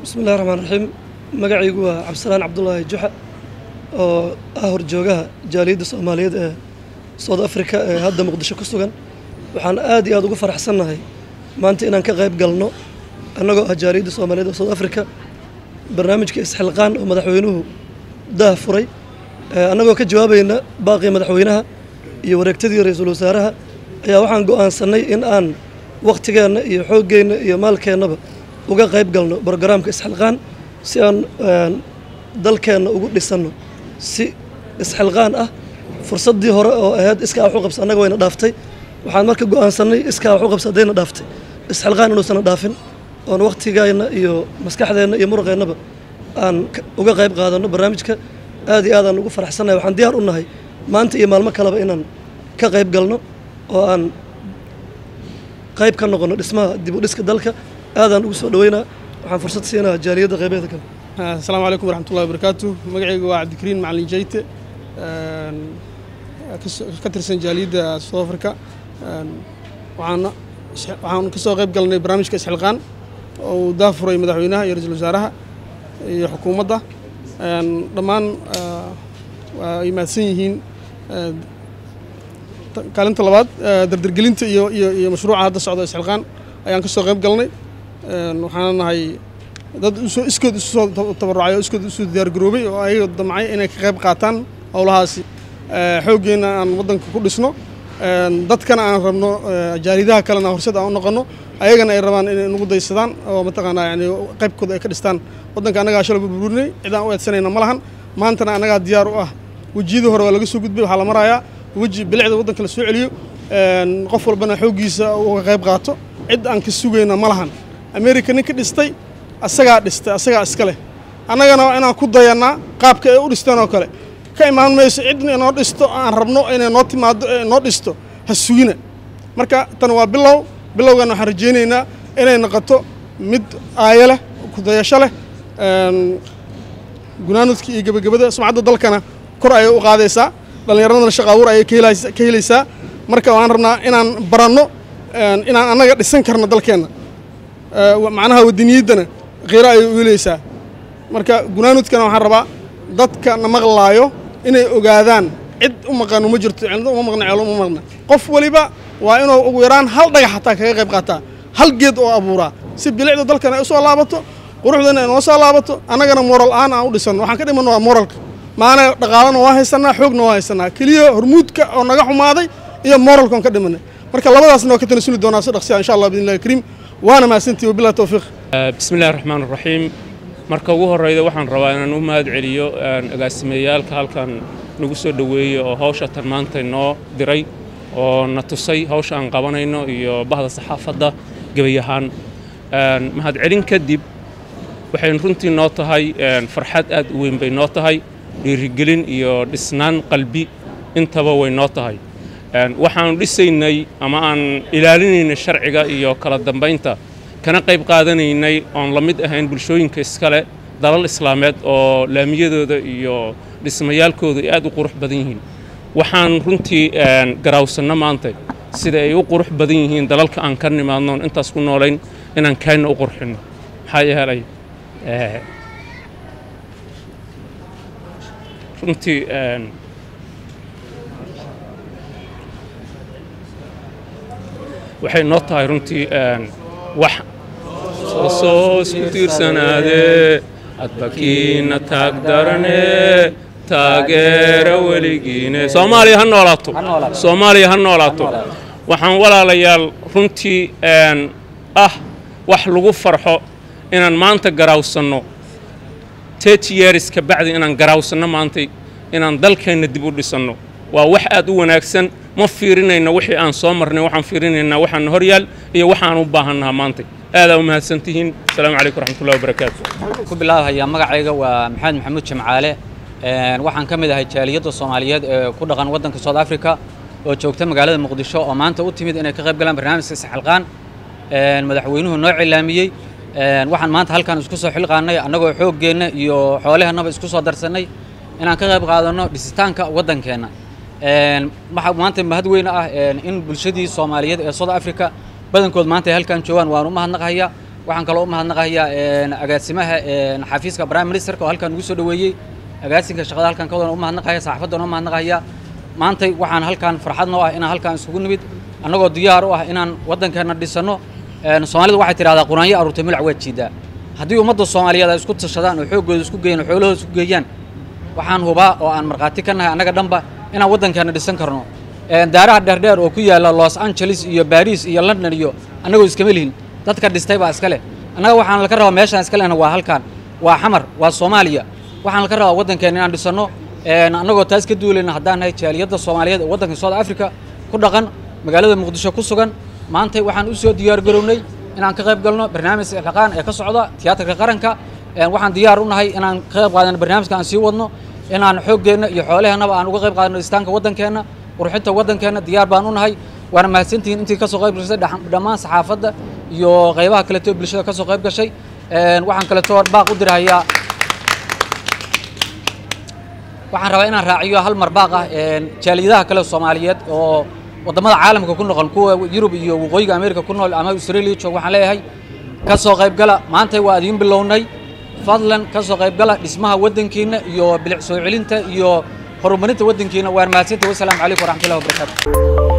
bismi illahi raxmaan raxiim magacaygu waa cabdisalaan cabdulaahi juxa oo ah horjoogaha jaaliyadda soomaaliyeed ee south africa ee hadda muqdisho ku sugan waxaan aad iyo aad ugu faraxsannahay maanta inaan ka qayb galno annagoo ah jaaliyadda soomaaliyeed ee south africa barnaamijka isxilqaan oo madaxweynuhu daah furay annagoo ka jawaabayna baaqii madaxweynaha iyo wareegtadii ra-iisul wasaaraha ayaa waxaan go'aansannay in aan wakhtigeenna iyo xooggeenna iyo maalkeennaba uga qayb galno brogaraamka isxilqaan si aan dalkeenna ugu dhisanno si isxilqaan ah fursaddii hore oo ahayd iskaa waxu qabsa annaga wayna dhaaftay waxaan marka go'aansannay iskaa waxu qabsa haddayna dhaaftay isxilqaan inuusana dhaafin oon wakhtigeenna iyo maskaxdeenna iyo muruqeennaba aan uga qayb qaadanno barnaamijka aad iyo aadaan ugu faraxsannahay waxaan diyaar u nahay maanta iyo maalmo kaleba inaan ka qayb galno oo aan qayb ka noqono dhismaha dib u dhiska dalka aadaan ugu soo dhaweynaa waxaan fursad siinaha jaaliyadda qaybeeda kale asalaamu calaykum waraxmatullahi wabarakaatu magacayga waa cabdikariin macalin jayte ka tirsan jaaliyadda south africa waxaana waxaan ka soo qayb galnay barnaamijka isxilqaan oo uu daafuray madaxweynaha iyo ra-iisul wasaaraha iyo xukuumadda dhammaan waa ay mahadsan yihiin kaalinta labaad dardargelinta iyo iyo iyo mashruuca hadda socda isxilqaan ayaan ka soo qayb galnay waxaana nahay dad usoo iskood isu soo tabarucay oo iskood isu diyaargaroobay oo ayaga damcay inay ka qayb qaataan howlahaasi xooggeenna aan waddanka ku dhisno dadkana aan rabno jaaridaha kalena horseed aan u noqono ayagana ay rabaan inay nagu daysadaan oo mataqaanaa yani qaybkooda ay ka dhistaan waddanka annagaa shalay burburinay cidaan u eedsanayna ma lahan maantana annagaa diyaar u ah wejiyada hore waa laga soo gudbay waxaa la marayaa weji bilicda waddanka la soo celiyo qof walbana xooggiisa uga qayb qaato cid aan ka sugayna ma lahan america nin ka dhistay asagaa dhistay asagaa iska leh annagana waa inaan ku dayannaa qaabka ay u dhisteen oo kale ka imaan mayso cidna inoo dhisto aan rabno inay noo timaado ee noo dhisto ha sugina marka tan waa bilow bilowgan waxaan rajaynaynaa inay noqoto mid aayo leh kudayasho leh gunaanudka iyo gebagabada sumcadda dalkana kor ayay u qaadaysaa dhallinyaradana shaqa abuur ayay ka helaysaa marka waan rabnaa inaan baranno inaan annaga dhisan karno dalkeenna macnaha wadaniyaddana khiiro ayay u helaysaa marka gunaanudkana waxaan rabaa dadka na maqlaayo inay ogaadaan cid u maqan uma jirto cildo uma maqna ceelo uma maqna qof waliba waa inuu ugu yaraan hal dhagax xataa kaga qayb qaataa hal geed oo abuuraa si bilicda dalkana ay u soo laabato quruxdana ay noo soo laabato annagana moral aan aan u dhisanno waxaan ka dhimanno waa moralka maana dhaqaalana waa haysanaa xoogna waa haysanaa keliya hormuudka oo naga xumaaday iyo moralka on ka dhimanay marka labadaasna waa ka tanasuli doonaa si dhaqsiya insha allah biidnillahi kariim waana mahadsantihi wabillahi tawfiiq bismi illahi raxmaan raxiim marka ugu horreyda waxaan rabaa inaan u mahad celiyo agaasimeeyaalka halkan nagu soo dhoweeyey oo hawsha tan maanta noo diray oo na tusay hawsha aan qabanayno iyo bahda saxaafadda gebay ahaan mahadcelin kadib waxay runtii noo tahay farxad aad u weyn bay noo tahay dhiirigelin iyo dhisnaan qalbi intaba way noo tahay waxaanu dhisaynay ama aan ilaalinaynay sharciga iyo kala dambaynta kana qayb qaadanaynay oon la mid ahayn bulshooyinka iskale dalal islaameed oo laamiyadooda iyo dhismayaalkooda ay aad u qurux badan yihiin waxaan runtii garaawsanno maanta sida ay u qurux badan yihiin dalalka aan ka nimaadnoon intaas ku noolayn inaan kaayna u qurxinno maxaa yeelay runtii waxay noo tahay runtii wax soo isku tiirsanaadee adbakiina taag darane taageera weligiine soomaaliya ha noolaato soomaaliya ha noolaato waxaan walaalayaal runtii ah wax lagu farxo inaan maanta garaawsanno tet years ka bacdi inaan garaawsanno maantay inaan dalkeenna dib u dhisanno waa wax aad u wanaagsan ma fiirinayno wixii aan soo marnay waxaan fiirinaynaa waxaan horyaal iyo waxaan u baahannaha maantay aadaa u mahadsantihiin asalaamu calaykum waraxmatullahi wabarakaatu ku bilaabhayaa magacayga waa maxamed maxamuud jamcaale waxaan ka mid ahay jaaliyadda soomaaliyeed ee ku dhaqan waddanka south africa oo joogta magaalada muqdisho oo maanta u timid inay ka qayb galaan barnaamijka isxilqaan madaxweynuhu noo cilaamiyey waxaan maanta halkan isku soo xilqaannay annagoo xooggeenna iyo xoolahannaba isku soo darsannay inaan ka qayb qaadanno dhisitaanka waddankeenna waxaa maanta mahad weyn ah in bulshadii soomaaliyeed ee south africa badankood maanta ay halkan joogaan waan u mahadnaqayaa waxaan kaloo u mahadnaqayaa agaasimaha xafiiska prime ministerka oo halkan ugu soo dhoweeyey agaasinka shaqada halkan ka wadan u mahadnaqaya saxaafaddan u mahadnaqaya maantay waxaan halkan farxad noo ah inaan halkan isugu nimid annagoo diyaar u ah inaan waddankeenna dhisanno soomaalidu waxay tidhahdaa quraanyo aruurtay mulac waa jiidaa haddii ummadda soomaaliyeed ay isku tashadaan oo xooggooda isku geeyaan oo xoolahooda isku geeyaan waxaan hubaa oo aan markhaati ka nahay annaga dhanba inaan waddankeenna dhisan karno daaraha dheerdheer oo ku yaalla los angeles iyo baris iyo london iyo annagoo iskama lihin dadka dhistay baa iska leh annaga waxaan laka rabaa meeshaan iska lehna waa halkan waa xamar waa soomaaliya waxaan laka rabaa waddankeenna inaan dhisanno annagoo taas ka duulayna haddaan nahay jaaliyadda soomaaliyeed ee waddanka south africa ku dhaqan magaalada muqdisho ku sugan maantay waxaan u soo diyaar garownay inaan ka qayb galno barnaamij ilxaqaan ee ka socda tiyaatarka qaranka waxaan diyaar u nahay inaan ka qayb qaadano barnaamijka aan sii wadno inaan xooggeenna iyo xoolaheennaba aan uga qayb qaadano dhistaanka waddankeenna qurxinta waddankeenna diyaar baan u nahay waana mahadsantihiin intii ka soo qayb gashay dhammaan saxaafadda iyo qaybaha kaleeto bulshada ka soo qayb gashay waxaan kaleeto baaq u dirhayaa waxaan rabaa inaan raaciyo hal mar baaq ah jaaliyadaha kale soomaaliyeed oo waddamada caalamka ku noqon kuwa yurub iyo waqooyiga america ku nool ama australia joog waxaan leeyahay ka soo qaybgala maantay waa idiin bilownay fadlan ka soo qaybgala dhismaha waddankiina iyo bilic soo celinta iyo horumarinta waddankiina waan mahadsantahay wasalaamu calaykum waraxmatullahi wabarakaatu